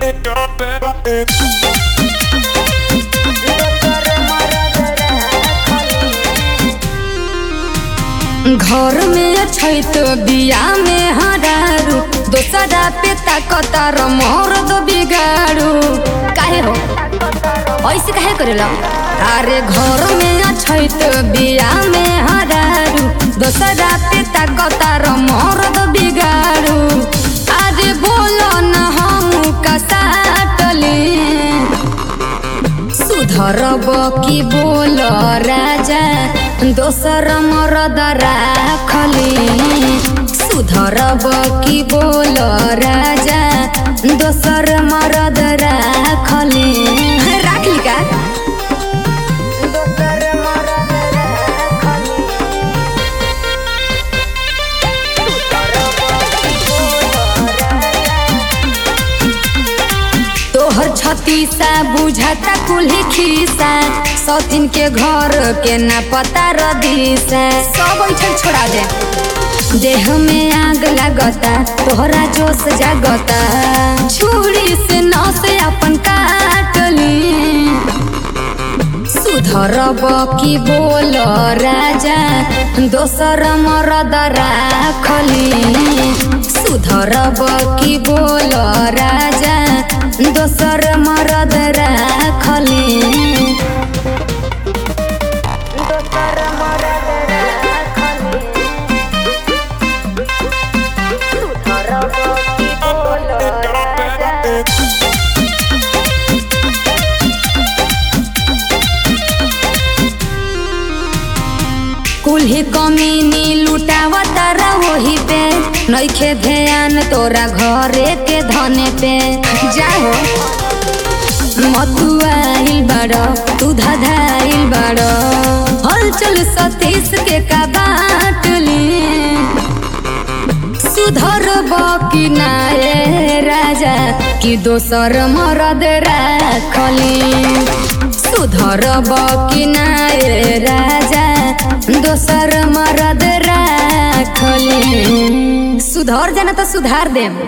घर में छै तो बिया में हरारू दोसरा पे ताकतार मोर दो बिगाड़ू काहे हो ऐसे काहे करेला अरे घर में छै तो बिया में हरारू दोसरा पे ताकतार मोर दो बिगाड़ू अरे बोलो न हम कसाटली सुधरब कि बोल राजा दोसर मरद राखली सुधरब कि बोल राजा दोसर मरद राखली राखली का तोहर छतीसा बुझाता कुल्ही खीसा सौतीन के घर के ना पता रदीसा सब ऐठन छोड़ा दे देह में आग लागता तोहरा जोश जागता छुरी से नस अपन काटली सुधरब कि बोल राजा दोसर मरद राखली सुधरब कि बोल राजा दोसर मरद राखली कुल्ही कमीनी लुटावता वही पे नइखे ध्यान तोरा घरे के धने पे जाहो मथुआइल बड़ तू धधाइल बड़ हलचल सतीश के का बाटली सुधर कि नाये राजा कि दोसर मरद राखली सुधर कि नाये राजा दोसर मरद राखली सुधर जाना तो सुधार देम